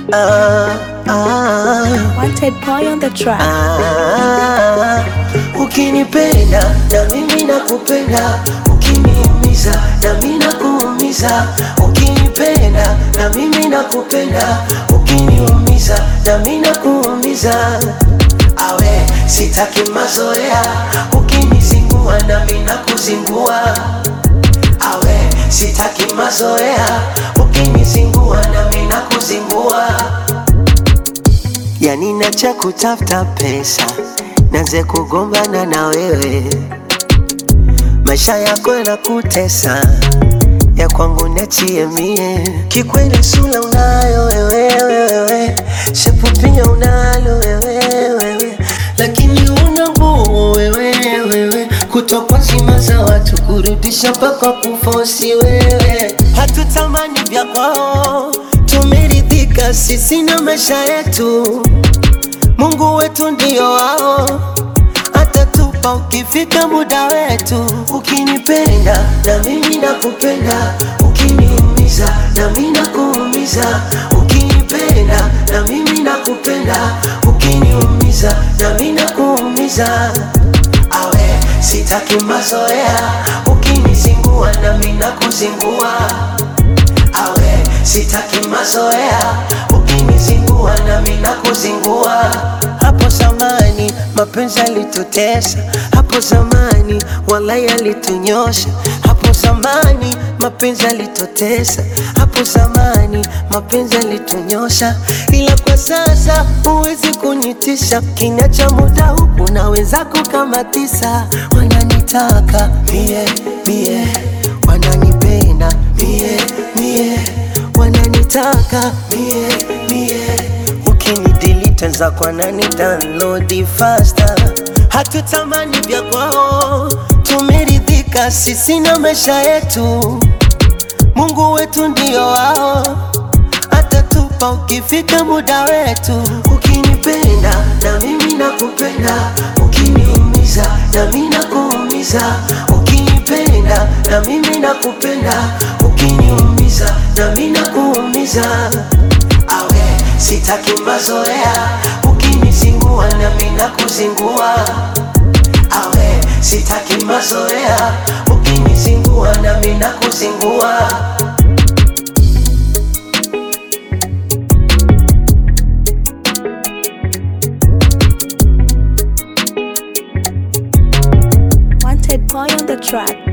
ah, ah, Wanted boy on the track. ah. Ukinipenda na mimi nakupenda, ukiniumiza na mimi nakuumiza. Ukinipenda na mimi nakupenda, ukiniumiza na mimi nakuumiza. Awe sitaki mazoea, ukinizingua na mimi nakuzingua. Awe sitaki mazoea, ukinizingua na mimi nakuzingua. Yani nacha kutafuta pesa, naanze kugombana na wewe, maisha yako yanakutesa, ya kwangu niachie mie. Kikweli sula unayo wewe, wewe shepu pia unalo wewe, wewe lakini una nguvu wewe, wewe kutoka zima za watu kurudisha mpaka kufosi wewe. Hatutamani vya kwao, tumeridhika sisi na maisha yetu. Mungu wetu ndio wao, atatupa ukifika muda wetu. Ukinipenda na mimi nakupenda, ukiniumiza na mimi nakuumiza. Ukinipenda na mimi nakupenda, ukiniumiza na mimi nakuumiza. Awe sitaki mazoea, ukinizingua na mimi nakuzingua. Awe sitaki mazoea, ukinizingua na mimi nakuzingua. Hapo zamani mapenzi yalitutesa, hapo zamani walai yalitunyosha, hapo zamani mapenzi yalitutesa, hapo zamani mapenzi yalitunyosha, ila kwa sasa huwezi kunitisha. Kinya cha muda huu unaweza kukamatisha. Wananitaka mie mie, wananipenda mie mie, wananitaka mie mie ukinidelete za kwa nani download faster. Hatutamani vya kwao, tumeridhika sisi na maisha yetu. Mungu wetu ndio wao, atatupa ukifika muda wetu. Ukinipenda na mimi nakupenda, ukiniumiza na mimi nakuumiza. Ukinipenda na mimi nakupenda, ukiniumiza na mimi nakuumiza. Awe sitaki mazoea, ukinizingua na mimi nakuzingua. Awe sitaki mazoea, ukinizingua na mimi nakuzingua. Wanted boy on the track.